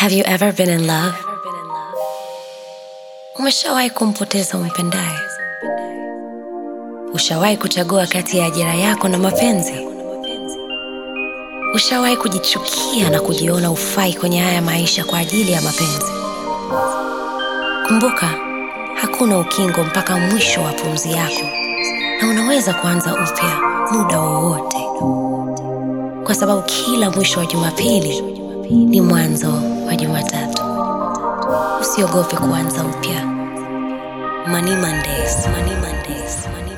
Have you ever been in love? Umeshawahi kumpoteza umpendaye? Ushawahi kuchagua kati ya ajira yako na mapenzi? Ushawahi kujichukia na kujiona ufai kwenye haya maisha kwa ajili ya mapenzi? Kumbuka, hakuna ukingo mpaka mwisho wa pumzi yako, na unaweza kuanza upya muda wowote, kwa sababu kila mwisho wa Jumapili ni mwanzo wa Jumatatu. Usiogope kuanza upya. Money Mondays, Money Mondays, Money